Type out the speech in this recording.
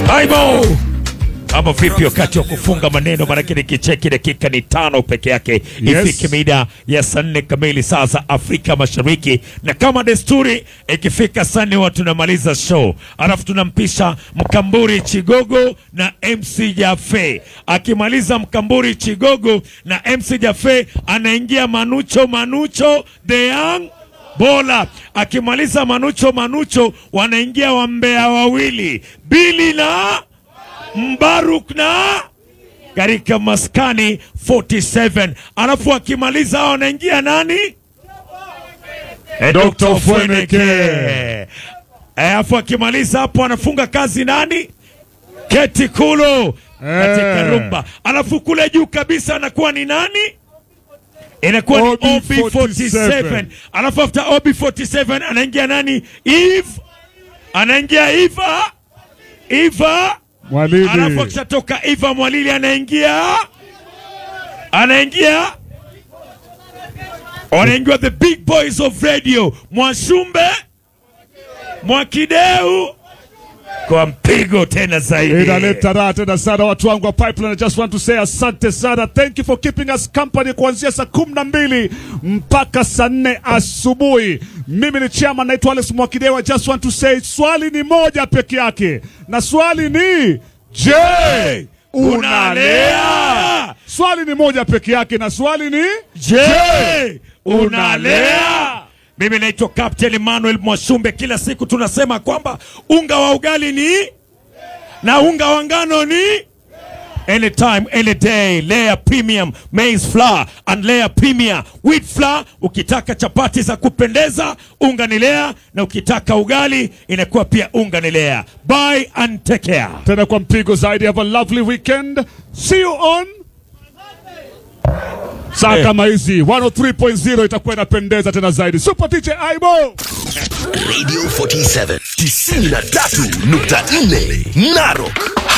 Aibo ama vipi? Wakati wa kufunga maneno, maanake nikicheki dakika ni tano peke yake Yes. ifike mida ya saa nne kamili saa za Afrika Mashariki, na kama desturi ikifika saa nne huwa tunamaliza show, alafu tunampisha Mkamburi Chigogo na MC Jafe. Akimaliza Mkamburi Chigogo na MC Jafe, anaingia Manucho Manucho the young Bola akimaliza Manucho Manucho, wanaingia wambea wawili Bili na Mbaruk na katika maskani 47, alafu akimaliza hao wanaingia nani? Eh, Dr. Dr. Fweneke. Eh, Alafu akimaliza hapo anafunga kazi nani? Keti Kulo katika Eh. rumba, alafu kule juu kabisa anakuwa ni nani? inakuwa ni OB47. OB47 alafu after OB47 anaingia nani? Eve anaingia Eva Eva, Mwalili. alafu akishatoka Eva Mwalili anaingia anaingia wanaingia the big boys of radio Mwashumbe Mwakideu kwa mpigo tena zaidi. Inaleta raha tena sana watu wangu wa Pipeline. I just want to say asante sana, thank you for keeping us company kuanzia saa kumi na mbili mpaka saa nne asubuhi. Mimi ni chama, naitwa Alex Mwakidewa. I just want to say swali ni moja peke yake, na swali ni je, unalea? Swali ni moja peke yake, na swali ni Je, unalea? Mimi naitwa Captain Emmanuel Mwashumbe. Kila siku tunasema kwamba unga wa ugali ni na unga wa ngano ni anytime any day. Lea Premium Maize Flour and Lea Premier Wheat Flour. Ukitaka chapati za kupendeza unga ni Lea, na ukitaka ugali inakuwa pia unga ni Lea. Buy and take care. tena kwa mpigo zaidi. Have a lovely weekend, see you on saa Eh. kama hizi 103.0 itakuwa inapendeza tena zaidi. Super DJ Aibo. Radio 47 93.4 Narok